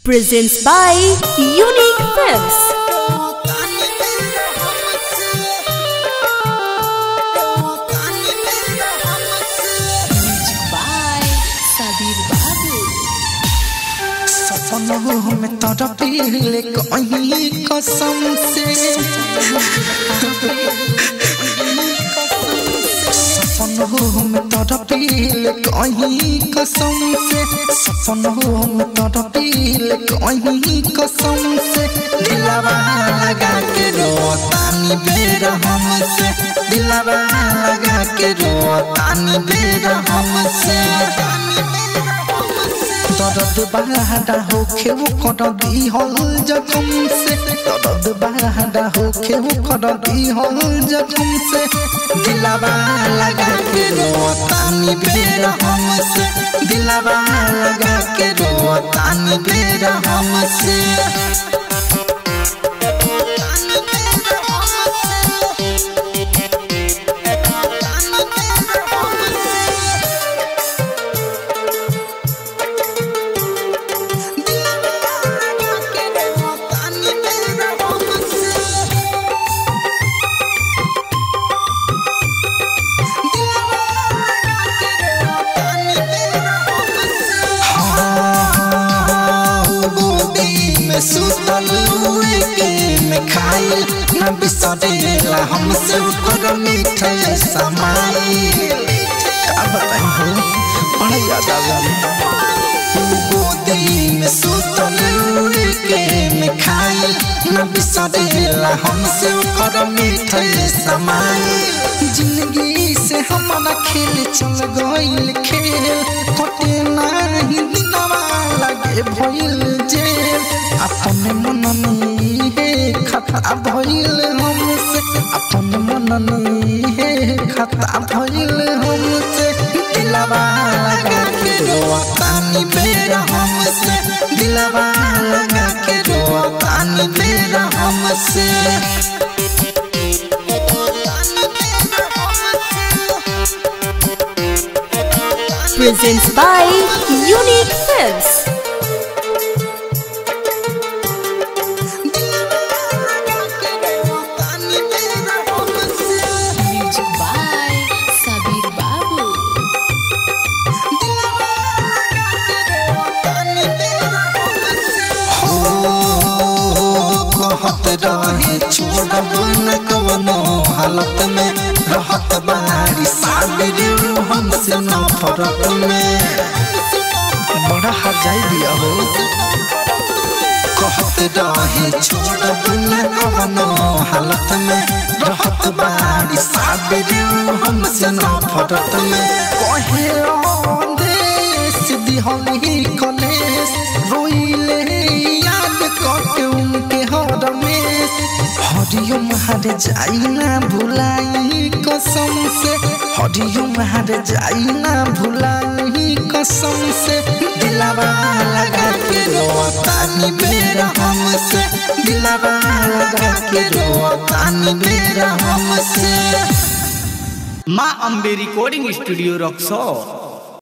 presents by Unique Films. Music by Sabir Babu. सपनों में तड़पिले कहीं कसम से सपनों में तड़पिले कहीं कसम से सपनों में तड़पिले कहीं कसम से दिलवा लगा के रोतानी बेर हमसे दिलवा लगा के रोतानी बेर हमसे दर्द बहादा होखे वो कर दी हल जखम से दर्द बहादा होखे वो कर दी हल जखम से दिलवा लगा के रोतानी बेर हमसे दिलवा लगा के रोतानी बेर हमसे गोदी में सुतल हुए के में खाइल न बिसरेला हमसे ऊपर मीठे समाई का बताई हो बड़ा याद आवेला गोदी में सुतल हुए के में खाइल न बिसरेला हमसे ऊपर मीठे समाई जिंदगी से हमारा खेल चल गइल खेल कटे नाही दिनवा लगे भइल जेल अपने मन में हे खता भइल हमसे अपने मन में हे खता भइल हमसे दिलवा लगा के रोतानी बेर हमसे दिलवा लगा के रोतानी बेर हमसे Presents by Unique Films. Music by Sabir Babu. कहत रहे छोड़ब न कवनो हालत में रहत बारी साबिर हमसे नफरत में बड़ा हर जाई दिया हो कहत रहे छोड़ब न कवनो हालत में रहत बारी साबिर हमसे नफरत में कहे देश दिहली कलेश रोइले याद करके उनके हर में हरिओम हर जाई ना भुलाई कसम से हरिओम हर जाई ना भुलाई कसम से दिलवा लगा के रोतानी बेर हमसे दिलवा लगा के रोतानी बेर हमसे माँ अम्बे रिकॉर्डिंग स्टूडियो रक्सौर